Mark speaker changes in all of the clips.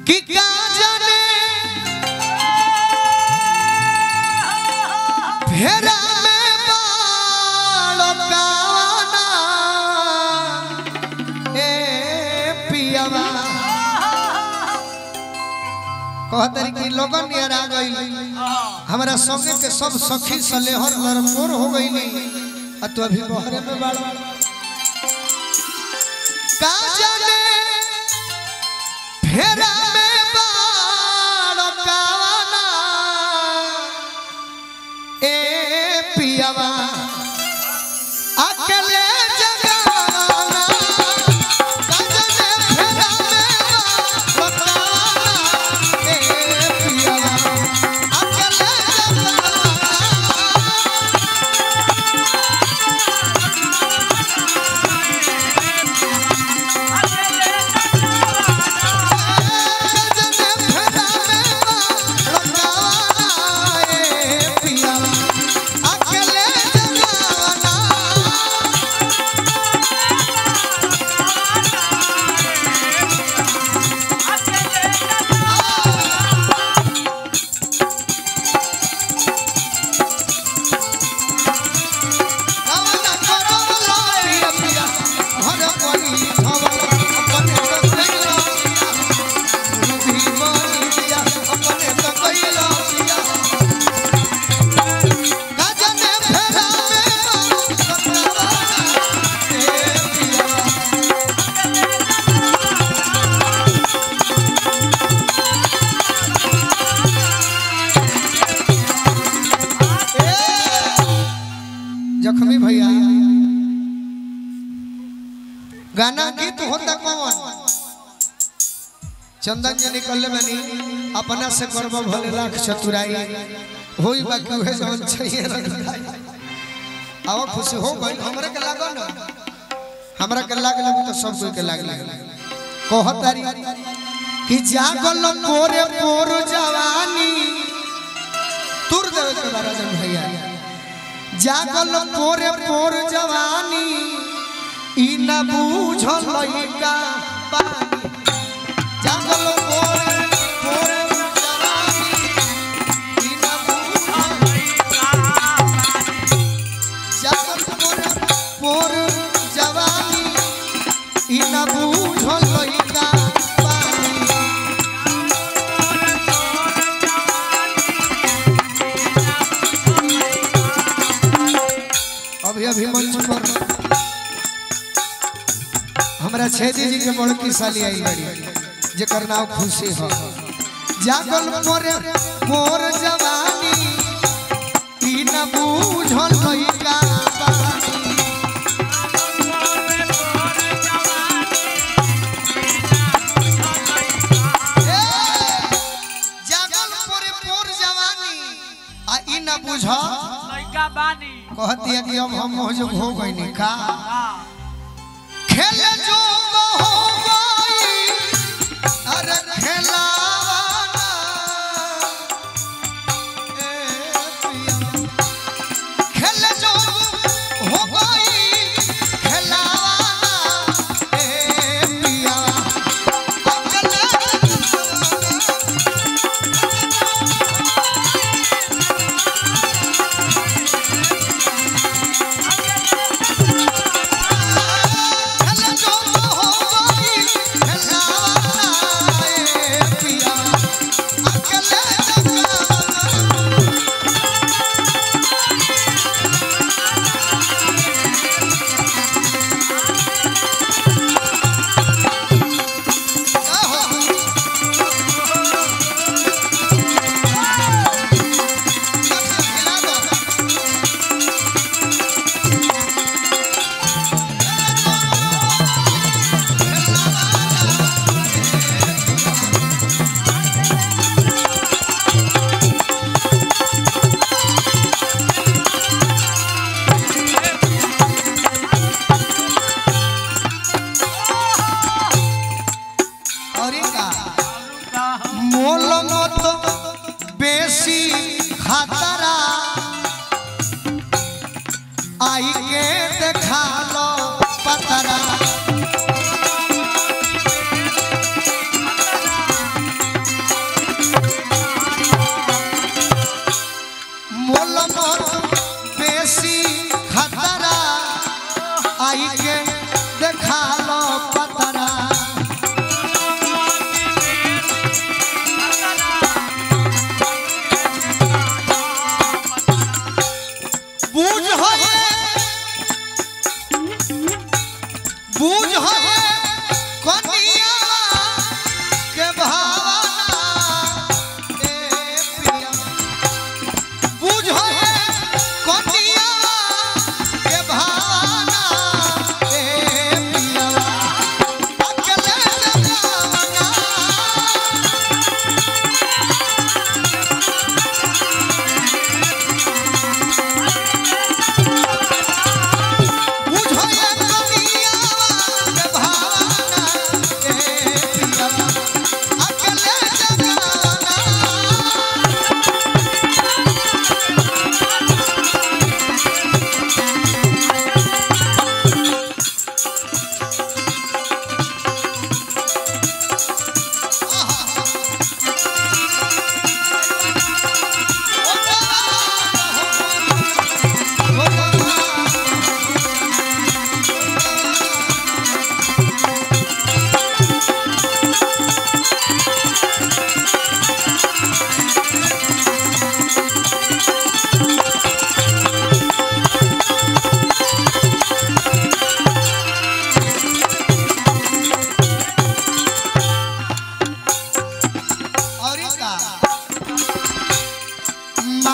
Speaker 1: कि का जाने फेरा में बालो काना ए पियावा कहतरी कि लोगन नियर आ गई हमारा संगे के सब सखी सलेहर लड़कोर हो गई आ तू अभी बहरे में बाड़ का जाने फेरा में बाड़ काना ए पियावा अकेले जगाना का जाने फेरा में बाड़ काना ए पियावा अकेले जगाना जख्मी भैया गाना गीत होता कौन चंदन जी निकल बनी अपना से करब भले लाख चतुराई होई बाकी उहे जवन चाहिए रखलाई आवा खुशी हो गई हमरे के लागल ना हमरा के लागल तो सब कोई के लागल कहतारी कि जागल पोरे पोर जवानी तुर देवे के बारा जन भैया जागल पोरे पोर जवानी ई न बूझल लइका पानी जागल पोरे पोरे जवानी ई न बूझल जागल पोरे पोर जवानी ई न बूझल लइका पानी अभी अभी मंच पर हमरा छेदी जी के बड़की साली आई बड़ी जेकर नाम खुशी हो जागल मोरे मोर जवानी ई न बूझल लइका बानी ए, जागल मोरे मोर जवानी आ ई न बूझल
Speaker 2: लइका बानी
Speaker 1: कहती है कि अब हम मोहजोग हो गई नहीं का
Speaker 2: हाँ
Speaker 1: खेल जो हो गई अरे खेलावाना ए पिया खेल जो हो गई खेलावाना ए पिया अकेले खेल जो हो गई खेलावाना ए पिया अकेले जगाना और का मोल मत बेसी खतरा आई के देखा लो पतरा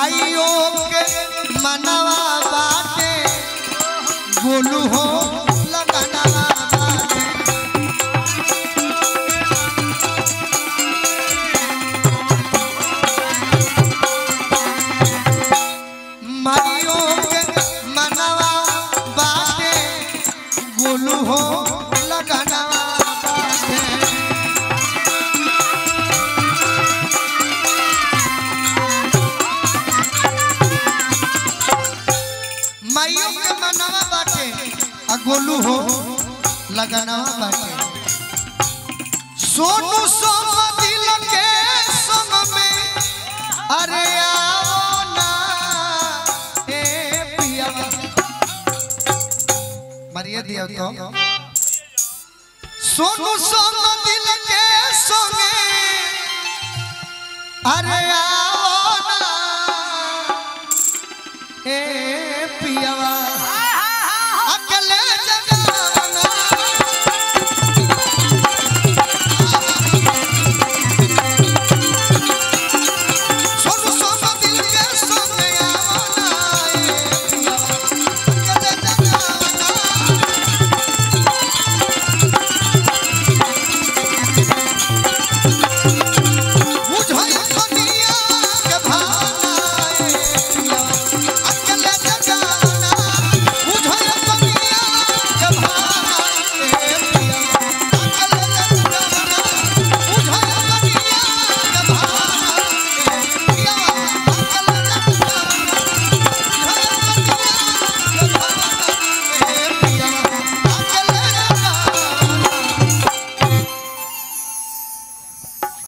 Speaker 1: माइयो के मनवा बाटे गोलू हो लगनवा बाटे माइयो के मनवा बाटे गोलू हो लगनवा बाटे माइयों के मनवा बाटे आ गोलू हो लगनवा बाटे सोनू सोम दिल के संग में अरे आओ ना ए पिया मरिए दियो तो सोनू सोम दिल के संग अरे आओ ना ए